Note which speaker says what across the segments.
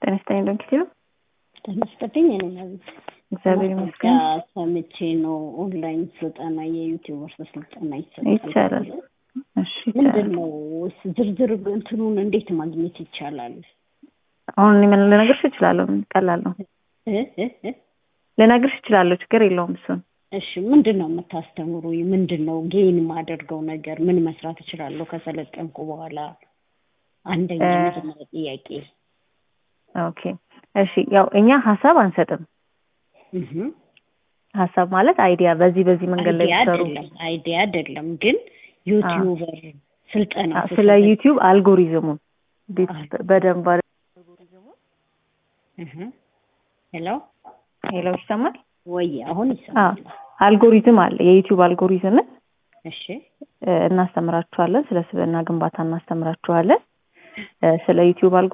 Speaker 1: ጤና ይስጥልኝ ዶክተር
Speaker 2: ጤና ይስጥልኝ። እኔ ነኝ
Speaker 1: እግዚአብሔር ይመስገን።
Speaker 2: ሰምቼ ነው ኦንላይን ስልጠና የዩቲዩበር ስልጠና
Speaker 1: ይቻላል። እሺ
Speaker 2: ምንድን ነው ዝርዝር እንትኑን እንዴት ማግኘት ይቻላል?
Speaker 1: አሁን እኔ ምን ልነግርሽ እችላለሁ። ቀላል ነው።
Speaker 2: እ እ እ
Speaker 1: ልነግርሽ እችላለሁ። ችግር የለውም እሱን
Speaker 2: እሺ ምንድን ነው የምታስተምሩ? ምንድን ነው ጌን የማደርገው ነገር ምን መስራት እችላለሁ ከሰለጠንኩ በኋላ? አንደኛ መጀመሪያ ጥያቄ።
Speaker 1: ኦኬ እሺ። ያው እኛ ሀሳብ አንሰጥም።
Speaker 2: እህ
Speaker 1: ሀሳብ ማለት አይዲያ፣ በዚህ በዚህ መንገድ ላይ
Speaker 2: አይዲያ
Speaker 1: ብትሰሩ
Speaker 2: አይደለም አይዲያ አይደለም፣ ግን ዩቲዩበር ስልጠና
Speaker 1: ስለ ዩቲዩብ አልጎሪዝሙን እንዴት በደንብ አለ-
Speaker 2: እህ ሄሎ
Speaker 1: ሄሎ ይሰማል?
Speaker 2: ወይ አሁን ይሰማል?
Speaker 1: አልጎሪዝም አለ። የዩቲዩብ አልጎሪዝምን
Speaker 2: እሺ
Speaker 1: እ፣ እናስተምራችኋለን። ስለ ስብዕና ግንባታ እናስተምራችኋለን። እ፣ ስለ ዩቲዩብ አልጎሪዝም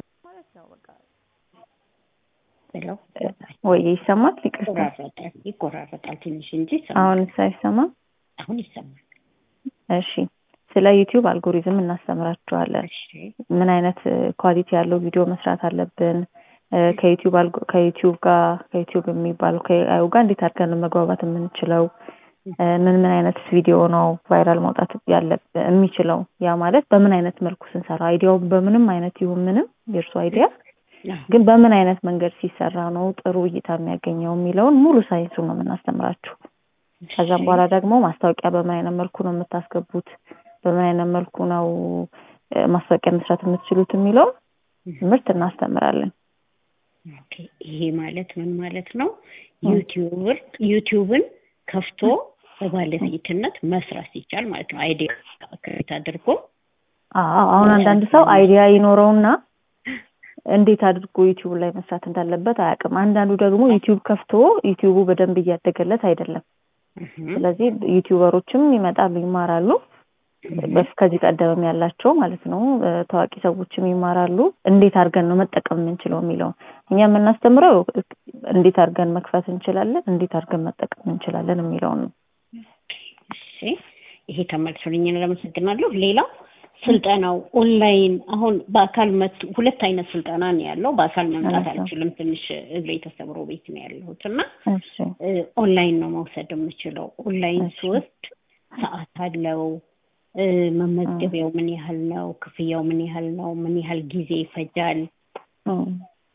Speaker 2: ሄሎ
Speaker 1: ወይ ይሰማል? ይቅርታ
Speaker 2: ይቆራረጣል ይቆራረጣል ትንሽ እንጂ ይሰማል።
Speaker 1: አሁን ሳይሰማ
Speaker 2: አሁን ይሰማል።
Speaker 1: እሺ ስለ ዩቲዩብ አልጎሪዝም እናስተምራችኋለን።
Speaker 2: እሺ
Speaker 1: ምን አይነት ኳሊቲ ያለው ቪዲዮ መስራት አለብን፣ እ፣ ከዩቲዩብ አልጎ ከዩቲዩብ ጋር ከዩቲዩብ የሚባለው ከኤአዩ ጋር እንዴት አድርገን ነው መግባባት የምንችለው፣ እ፣ ምን ምን አይነት ቪዲዮ ነው ቫይራል መውጣት ያለብን የሚችለው፣ ያ ማለት በምን አይነት መልኩ ስንሰራ አይዲያው በምንም አይነት ይሁን ምንም የእርሱ አይዲያ
Speaker 2: አዎ።
Speaker 1: ግን በምን አይነት መንገድ ሲሰራ ነው ጥሩ እይታ የሚያገኘው የሚለውን ሙሉ ሳይንሱ ነው የምናስተምራችሁ። ከዛም በኋላ ደግሞ ማስታወቂያ በምን አይነት መልኩ ነው የምታስገቡት፣ በምን አይነት መልኩ ነው እ፣ ማስታወቂያ መስራት የምትችሉት የሚለውን ትምህርት እናስተምራለን።
Speaker 2: ኦኬ ይሄ ማለት ምን ማለት ነው? ዩቲዩበር ዩቲዩብን ከፍቶ በባለቤትነት መስራት ሲቻል ማለት ነው። አይዲያ ክሬት አድርጎ
Speaker 1: አዎ አሁን አንዳንድ ሰው አይዲያ ይኖረውና እንዴት አድርጎ ዩቲዩብ ላይ መስራት እንዳለበት አያውቅም። አንዳንዱ ደግሞ ዩቲዩብ ከፍቶ ዩቲዩቡ በደንብ እያደገለት አይደለም።
Speaker 2: እህ
Speaker 1: ስለዚህ ዩቲዩበሮችም ይመጣሉ፣ ይማራሉ። በስ ከዚህ ቀደምም ያላቸው ማለት ነው እ፣ ታዋቂ ሰዎችም ይማራሉ። እንዴት አድርገን ነው መጠቀም የምንችለው የሚለውን እኛ የምናስተምረው እንዴት አድርገን መክፈት እንችላለን፣ እንዴት አድርገን መጠቀም እንችላለን የሚለውን ነው።
Speaker 2: እሺ ይሄ ተመልሶልኛል፣ አመሰግናለሁ። ሌላው ስልጠናው ኦንላይን አሁን በአካል መት ሁለት አይነት ስልጠና ነው ያለው። በአካል መምጣት
Speaker 1: አዎ።
Speaker 2: አልችልም፣ ትንሽ እግሬ ተሰብሮ ቤት ነው ያለሁት እና
Speaker 1: እሺ
Speaker 2: እ፣ ኦንላይን ነው መውሰድ የምችለው። ኦንላይን
Speaker 1: እሺ።
Speaker 2: ስወስድ ሰዓት አለው እ፣ መመዝገቢያው ምን ያህል ነው? ክፍያው ምን ያህል ነው? ምን ያህል ጊዜ ይፈጃል?
Speaker 1: እም።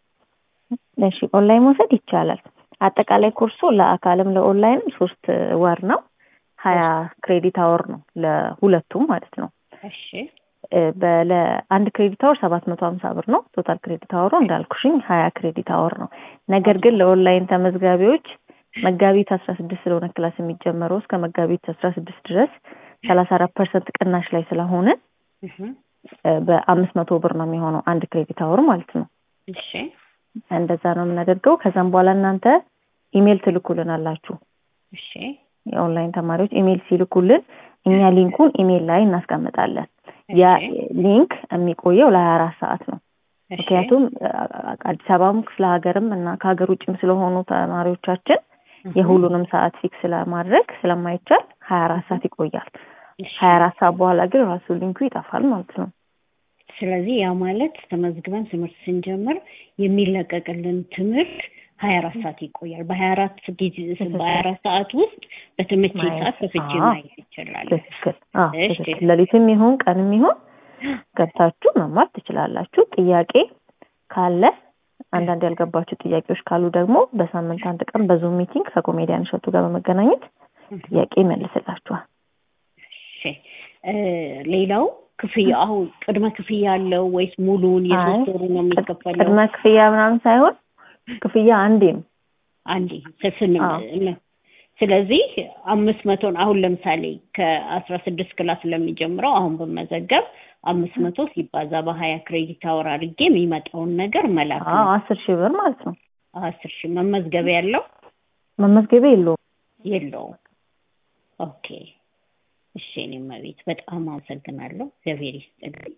Speaker 1: እሺ ኦንላይን መውሰድ ይቻላል። አጠቃላይ ኮርሱ ለአካልም ለኦንላይንም ሶስት ወር ነው። ሀያ ክሬዲት አወር ነው ለሁለቱም ማለት ነው።
Speaker 2: እሺ
Speaker 1: እ፣ በለ አንድ ክሬዲት አወር ሰባት መቶ ሀምሳ ብር ነው። ቶታል ክሬዲት አወሩ እንዳልኩሽኝ ሀያ ክሬዲት አወር ነው። ነገር ግን ለኦንላይን ተመዝጋቢዎች መጋቢት አስራ ስድስት ስለሆነ ክላስ የሚጀመረው እስከ መጋቢት አስራ ስድስት ድረስ ሰላሳ አራት ፐርሰንት ቅናሽ ላይ ስለሆነ
Speaker 2: እህ
Speaker 1: እ፣ በአምስት መቶ ብር ነው የሚሆነው አንድ ክሬዲት አወር ማለት ነው።
Speaker 2: እሺ
Speaker 1: እንደዛ ነው የምናደርገው። ከዛም በኋላ እናንተ ኢሜል ትልኩልን አላችሁ።
Speaker 2: እሺ
Speaker 1: የኦንላይን ተማሪዎች ኢሜል ሲልኩልን እኛ ሊንኩን ኢሜል ላይ እናስቀምጣለን። ያ ሊንክ የሚቆየው ለሀያ አራት ሰዓት ነው።
Speaker 2: እሺ
Speaker 1: ምክንያቱም አ- አዲስ አበባም ክፍለ ሀገርም እና ከሀገር ውጭም ስለሆኑ ተማሪዎቻችን
Speaker 2: እህ
Speaker 1: የሁሉንም ሰዓት ፊክስ ለማድረግ ስለማይቻል ሀያ አራት ሰዓት ይቆያል።
Speaker 2: እሺ።
Speaker 1: ሀያ አራት ሰዓት በኋላ ግን ራሱ ሊንኩ ይጠፋል ማለት ነው።
Speaker 2: ስለዚህ ያ ማለት ተመዝግበን ትምህርት ስንጀምር የሚለቀቅልን ትምህርት ሀያ አራት ሰዓት ይቆያል። በሀያ አራት ጊዜ በሀያ አራት ሰዓት ውስጥ በተመቼ
Speaker 1: ማየት።
Speaker 2: ሰዓት ከፍቼ
Speaker 1: አዎ።
Speaker 2: ማየት ይችላል።
Speaker 1: ትክክል። አዎ
Speaker 2: እሺ።
Speaker 1: ትክክል። ሌሊትም ይሁን ቀንም ይሁን ገብታችሁ መማር ትችላላችሁ። ጥያቄ ካለ አንዳንድ ያልገባችሁ ጥያቄዎች ካሉ ደግሞ በሳምንት አንድ ቀን በዙም ሚቲንግ ከኮሜዲያን እሸቱ ጋር በመገናኘት ጥያቄ ይመልስላችኋል።
Speaker 2: እሺ እ፣ ሌላው ክፍያ አሁን ቅድመ ክፍያ አለው ወይስ ሙሉውን የሶስት
Speaker 1: አይ፣
Speaker 2: ወሩ ነው የሚከፈለው?
Speaker 1: ቅድመ ክፍያ ምናምን ሳይሆን ክፍያ አንዴ ነው።
Speaker 2: አንዴ ስስን
Speaker 1: አዎ።
Speaker 2: ስለዚህ አምስት መቶን አሁን ለምሳሌ ከአስራ ስድስት ክላስ ለሚጀምረው አሁን በመዘገብ አምስት መቶ ሲባዛ በሀያ ክሬዲት አወር አድርጌ የሚመጣውን ነገር መላክ
Speaker 1: አዎ
Speaker 2: ነው።
Speaker 1: አስር ሺህ ብር ማለት ነው።
Speaker 2: አስር ሺህ መመዝገቢያ ያለው
Speaker 1: መመዝገቢያ የለውም።
Speaker 2: የለውም። ኦኬ እሺ። እኔም ቤት በጣም አመሰግናለሁ። እግዚአብሔር ይስጥልኝ።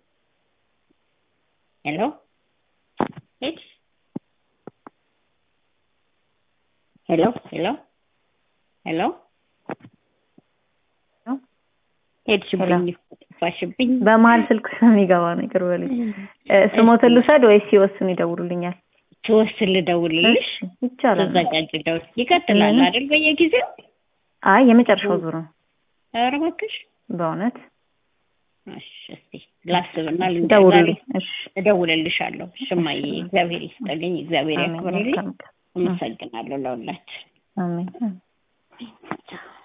Speaker 2: ሄሎ ሄድ ሄሎ ሄሎ ሄሎ ሄድሽብኝ፣ ጠፋሽብኝ።
Speaker 1: በመሀል ስልክ ስለሚገባ ነው። ይቅር በሉኝ። እ፣ ስሞትን ልውሰድ ወይስ ሲወስኑ ይደውሉልኛል?
Speaker 2: ስወስን ልደውልልሽ
Speaker 1: እሺ ይቻላል።
Speaker 2: ተዘጋጅ ደውል ይቀጥላል
Speaker 1: እህ።
Speaker 2: አይደል በየጊዜው
Speaker 1: አይ የመጨረሻው ዙር ነው
Speaker 2: ኧረ እባክሽ
Speaker 1: በእውነት
Speaker 2: እሺ እስቲ ላስብና ልንገር
Speaker 1: ደውሉልኝ። እሺ
Speaker 2: እደውልልሻለሁ ሽማዬ እግዚአብሔር ይስጥልኝ እግዚአብሔር
Speaker 1: አሜን።
Speaker 2: ያክብርልኝ
Speaker 1: መልካም ቀን።
Speaker 2: አመሰግናለሁ ለሁላችን
Speaker 1: አሜን።